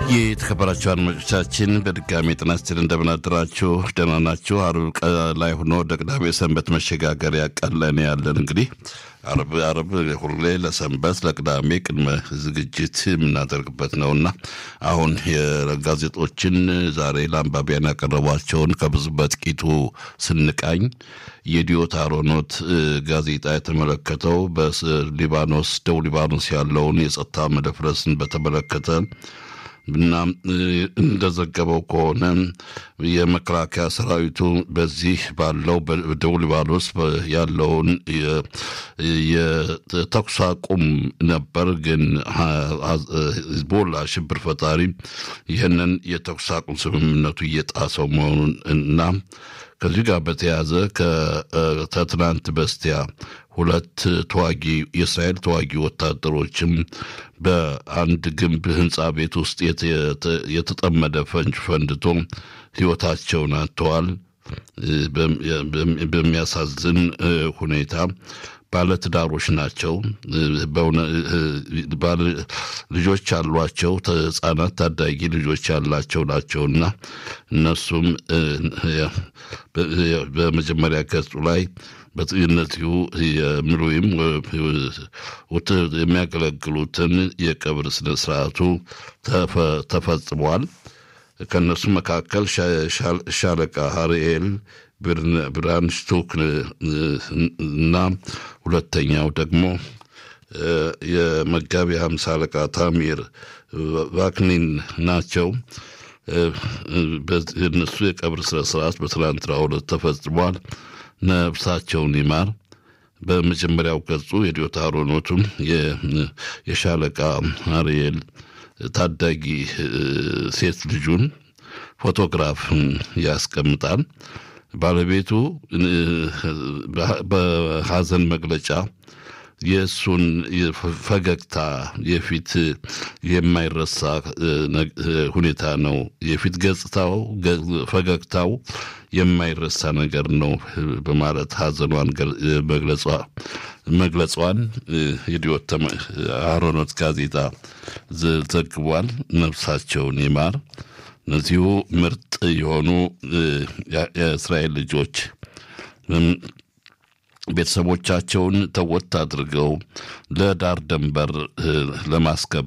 የተከበራችሁ አድማጮቻችን በድጋሚ ጤና ይስጥልኝ። እንደምን አደራችሁ? ደህና ናችሁ? አርብ ላይ ሆኖ ወደ ቅዳሜ ሰንበት መሸጋገሪያ ቀን ላይ ነው ያለን። እንግዲህ አርብ አርብ ሁሌ ለሰንበት ለቅዳሜ ቅድመ ዝግጅት የምናደርግበት ነውና አሁን የጋዜጦችን ዛሬ ለአንባቢያን ያቀረቧቸውን ከብዙ በጥቂቱ ስንቃኝ የዲዮት አሮኖት ጋዜጣ የተመለከተው በሊባኖስ ደቡብ ሊባኖስ ያለውን የጸጥታ መደፍረስን በተመለከተ እና እንደዘገበው ከሆነ የመከላከያ ሰራዊቱ በዚህ ባለው በደቡብ ሊባኖስ ያለውን የተኩስ አቁም ነበር። ግን ሂዝቦላ ሽብር ፈጣሪ ይህንን የተኩስ አቁም ስምምነቱ እየጣሰው መሆኑን እና ከዚህ ጋር በተያያዘ ከትናንት በስቲያ ሁለት ተዋጊ የእስራኤል ተዋጊ ወታደሮችም በአንድ ግንብ ህንፃ ቤት ውስጥ የተጠመደ ፈንጅ ፈንድቶ ህይወታቸውን አጥተዋል። በሚያሳዝን ሁኔታ ባለትዳሮች ናቸው። ልጆች ያሏቸው ህጻናት ታዳጊ ልጆች ያላቸው ናቸውና እነሱም በመጀመሪያ ገጹ ላይ በእነዚሁ የምሉይም የሚያገለግሉትን የቀብር ስነ ስርዓቱ ተፈጽሟል። ከእነሱ መካከል ሻለቃ ሀርኤል ብራንሽቱክ እና ሁለተኛው ደግሞ የመጋቢ ሀምሳ አለቃ ታሚር ቫክኒን ናቸው። እነሱ የቀብር ስነ ስርዓት በትናንትናው ዕለት ተፈጽሟል። ነፍሳቸውን ይማር። በመጀመሪያው ገጹ የዲዮት አሮኖቱም የሻለቃ አርኤል ታዳጊ ሴት ልጁን ፎቶግራፍ ያስቀምጣል። ባለቤቱ በሀዘን መግለጫ የእሱን ፈገግታ የፊት የማይረሳ ሁኔታ ነው። የፊት ገጽታው ፈገግታው የማይረሳ ነገር ነው በማለት ሀዘኗን መግለጿን የዲዮት አሮኖት ጋዜጣ ዘግቧል። ነፍሳቸውን ይማር። እነዚሁ ምርጥ የሆኑ የእስራኤል ልጆች ቤተሰቦቻቸውን ተወት አድርገው ለዳር ደንበር ለማስገባት